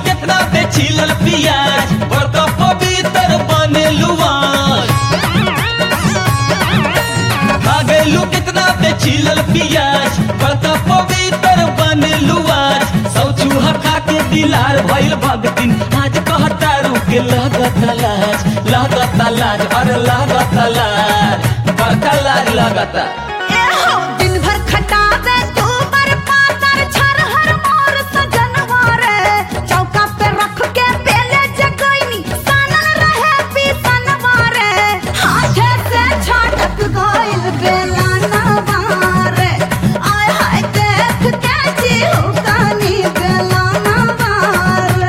कितना पे छिलल पियाज बड़का पवित्र बने लुआज खा गइलू कितना पे छिलल पियाज बड़का पवित्र बने लुआज सौ चूहा खा के दिलार भइल भगतिन आज कहता रुके लागत लाज लागत लाज अरे लागत लाज बड़का लाज लागता एहो दिन भर खटावे तू पर पातर छरहर मोर सजनवा रे चौका पे रख के बेले जगैनी सनन रहे पीसनवा रे हाथे से छाटक गइल बेला नवारे आय हाय देख के जीव कानी बेला नवारे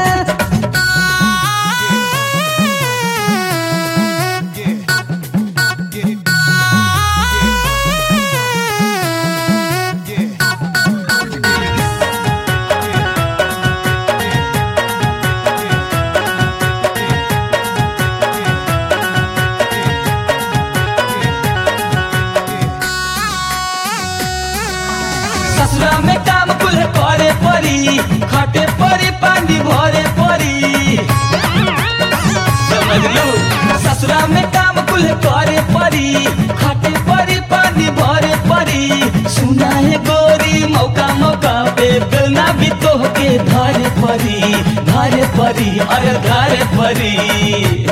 ससुरा में काम कुल करे परी खटे परी पानी भरे परी समझ लो ससुरा में काम कुल करे परी खटे परी पानी भरे परी सुना है गोरी मौका मौका पे बेलना भी तो के धारे परी धारे परी अरे धारे परी